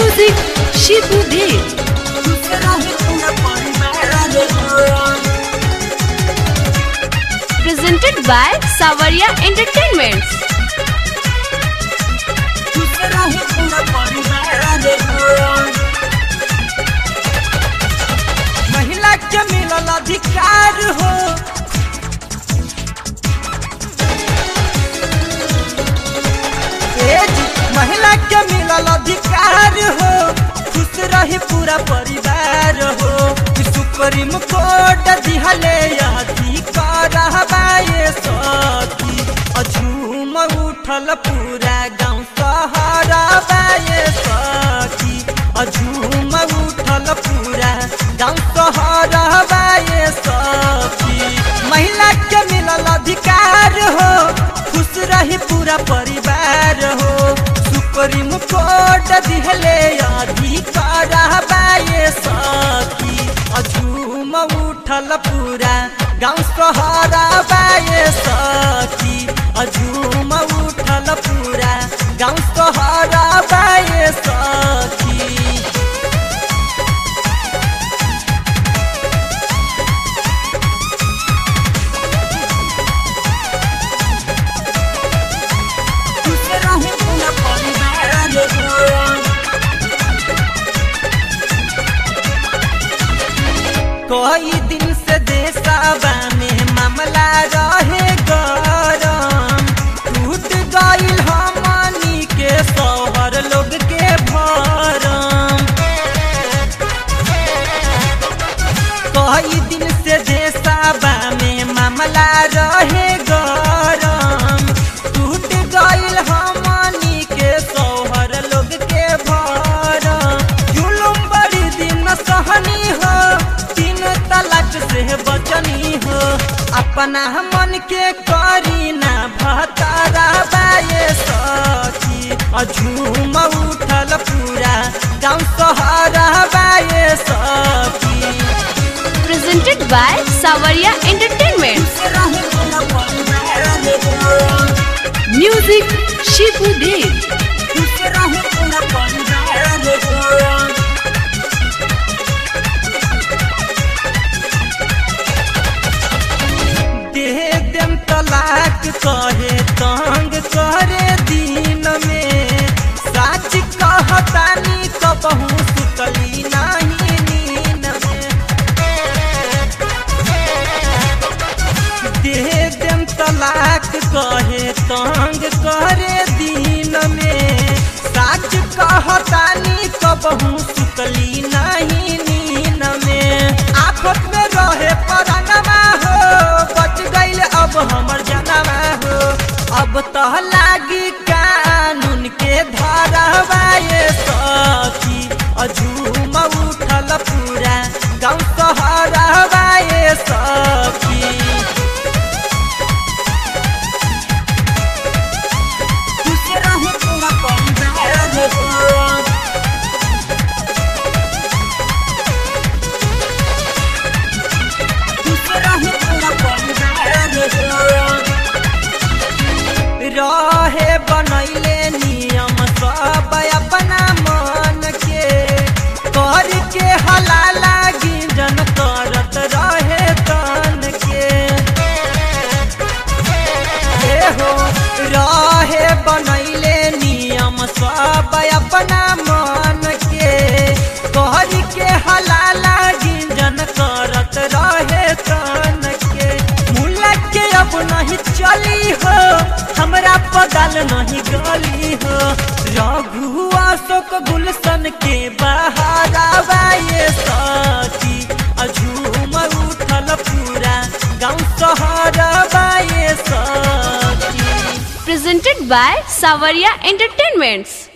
Music Shibu Beat. Presented by Savaria Entertainments. महिला के मिलल अधिकार हो ए जी, महिला के मिलल अधिकार हो खुश रही पूरा परिवार हो कि सुप्रीम कोर्ट दिहले अधिकार हवाए सकी अझूम उठल पूरा गांव शहर बाए सकी अझूम उठल पूरा गांव शहर बाए सकी महिला के मिलल अधिकार हो खुश रही पूरा परिवार हो सुप्रीम कोर्ट दिहले अधिकार बाए सकी अझूम उठल पूरा गांव शहर बाए सकी अझूम उठल पूरा गांव शहर बाए सकी कई दिन से देशवा में मामला रहे गरम टूट गईल हमनी के शहर लोग के भरम कई दिन से देशवा में मामला रहे गरम टूट गईल हमनी के शहर लोग के भरम जुलुम बड़ी दिन सहनी हो तीन तलाक से बचनी हो अपना मन के करी ना भतारा बाए सखी अझूम उठल पूरा गाँव शहर बाए सखी Presented by Savaria Entertainments. Music Shibu Beat. देह देम तलाक कहे तंग करे दिन में साच कहतानी कबहू सुतली नहीं नीन में देह देम तलाक कहे तंग करे दिन में साच कहतानी कबहू सुतली नहीं नीन में आफत में रहे परानमा हो बच गईल अब हमर जनवा हो अब तो लागी कानून के धरवाए सखी अझूम उठल पूरा गाँव शहरवाए सखी रहे बनैले नियम सब अपना मन के कर के हलाला गिंजन करत रहे तन के ए हो रहे बनैले नियम सब अपना मन के कर के हलाला गिंजन करत रहे तन के मुला के अब नहीं चली हो हमरा पदल नहीं गली हो रघु अशोक गुलशन के बहारावाए सखी अझूम उठल पूरा गाँव शहर बाए सखी Presented by Savaria Entertainments.